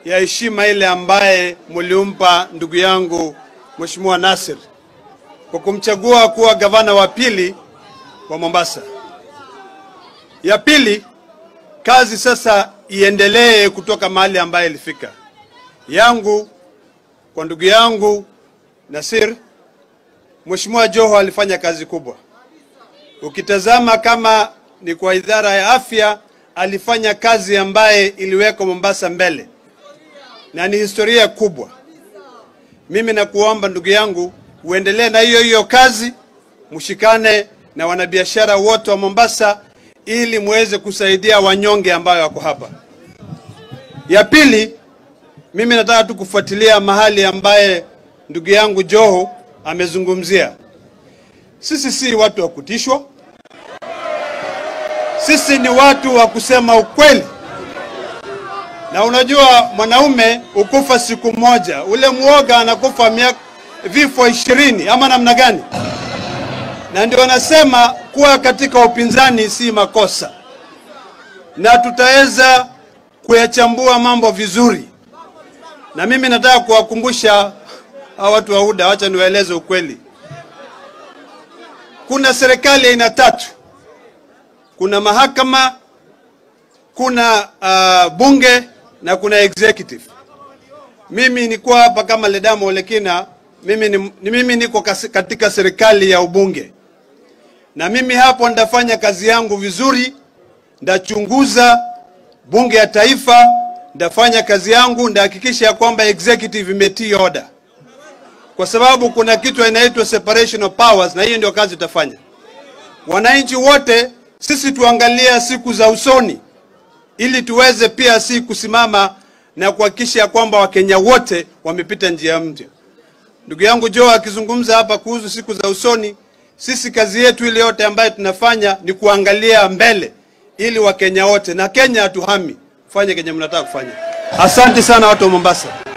ya heshima ile ambaye muliumpa ndugu yangu Mheshimiwa Nasir kwa kumchagua kuwa gavana wa pili wa Mombasa. Ya pili, kazi sasa iendelee kutoka mahali ambaye ilifika. Yangu kwa ndugu yangu Nasir, Mheshimiwa Joho alifanya kazi kubwa. Ukitazama kama ni kwa idara ya afya, alifanya kazi ambaye iliweka Mombasa mbele na ni historia kubwa. Mimi nakuomba ndugu yangu uendelee na hiyo hiyo kazi, mshikane na wanabiashara wote wa Mombasa ili muweze kusaidia wanyonge ambayo wako hapa. Ya pili, mimi nataka tu kufuatilia mahali ambaye ndugu yangu Joho amezungumzia. Sisi si watu wa kutishwa, sisi ni watu wa kusema ukweli. Na unajua mwanaume ukufa siku moja, ule mwoga anakufa miaka vifo ishirini ama namna gani? Na ndio anasema kuwa katika upinzani si makosa, na tutaweza kuyachambua mambo vizuri. Na mimi nataka kuwakumbusha hawa watu wa UDA, wacha niwaeleze ukweli. Kuna serikali aina tatu, kuna mahakama, kuna uh, bunge na kuna executive. Mimi niko hapa kama Ledamo Olekina, mimi, ni, ni mimi niko kasi- katika serikali ya ubunge, na mimi hapo ndafanya kazi yangu vizuri, ndachunguza bunge ya taifa, ndafanya kazi yangu, ndahakikisha ya kwamba executive imetii order, kwa sababu kuna kitu inaitwa separation of powers, na hiyo ndio kazi tutafanya. Wananchi wote sisi tuangalia siku za usoni ili tuweze pia si kusimama na kuhakikisha ya kwamba Wakenya wote wamepita njia mpya. Ndugu yangu Joe akizungumza hapa kuhusu siku za usoni, sisi kazi yetu ile yote ambayo tunafanya ni kuangalia mbele ili Wakenya wote na Kenya hatuhami, fanye kenye mnataka kufanya. Asante sana watu wa Mombasa.